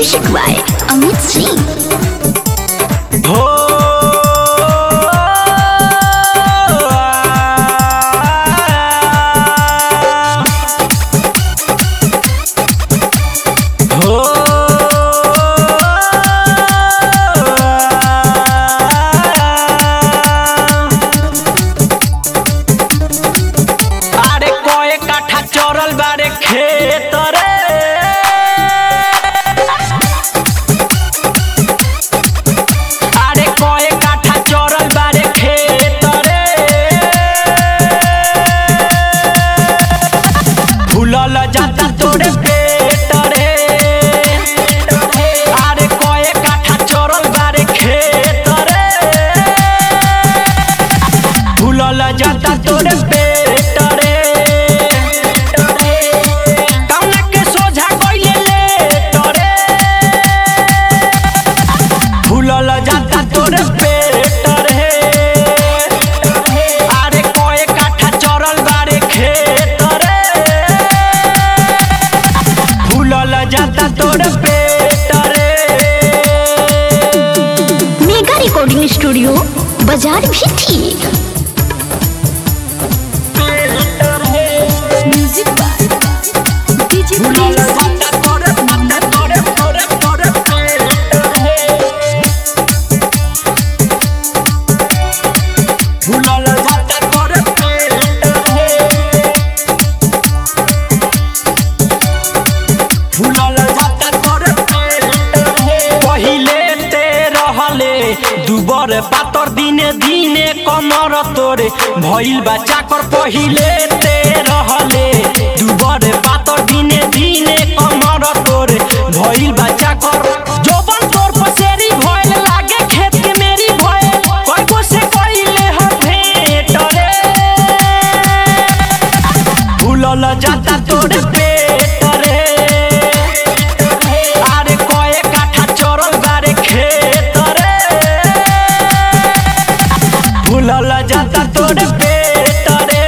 music by Amit Singh हो हो अरे कोए काठा चोरल बारे खेत रे আরে কয়ে কাঠা চরল বারে খেতরে ভুলল যাতা তোরে পেটরে আরে কয়ে কাঠা চরল বারে খেতরে ভুলল যাতা তোরে পেটরে কাউনা के सोझा কইলে লেটরে ভুলল যাতা তোর পেট রে আরে কয়ে কাঠা চরল বারে খেত রে ভুলল যাতা তোর পেট রে मेगा रिकॉर्डिंग स्टूडियो बाजार भी ठीक म्यूजिक बाय डीजे ভুলল যাতা তোর তোর তোর তোর পেট রে ভুলল যাতা তোর পেট রে भूलल जाता तोर पहिले ते रहले दुबर पातर दिने दिने कमर तोरे भइल बा चाकर पहिले ते रहले दुबर पातर दिने दिने कमर तोरे भइल बा चाकर जोबन तोर पसेरी भइल लागे खेत के मेरी भइल कोई को से कइले ह भेट रे ভুলল যাতা তোর পেট রে আরে কয়ে কাঠা চরল বারে খেত রে ভুলল যাতা তোর পেট রে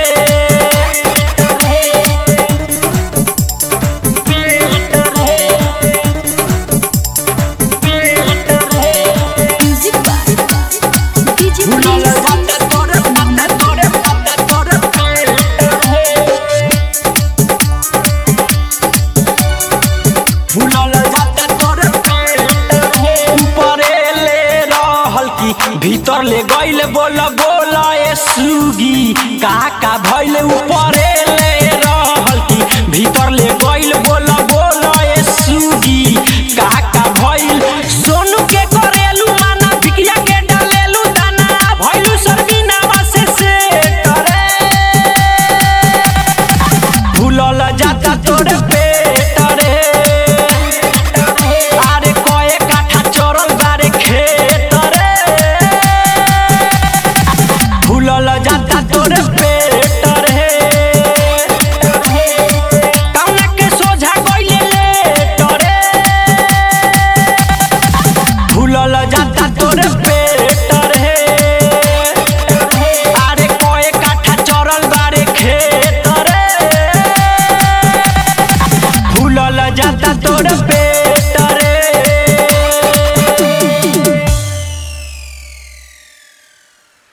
म्यूजिक बाय डीजे ভুলল যাতা তোর তোর তোর তোর পেট রে भूलल जाता तोर ऊपरे ले रहल की भीतर ले गइल बोल बोल ए सुगी का का भइल ऊपरे ले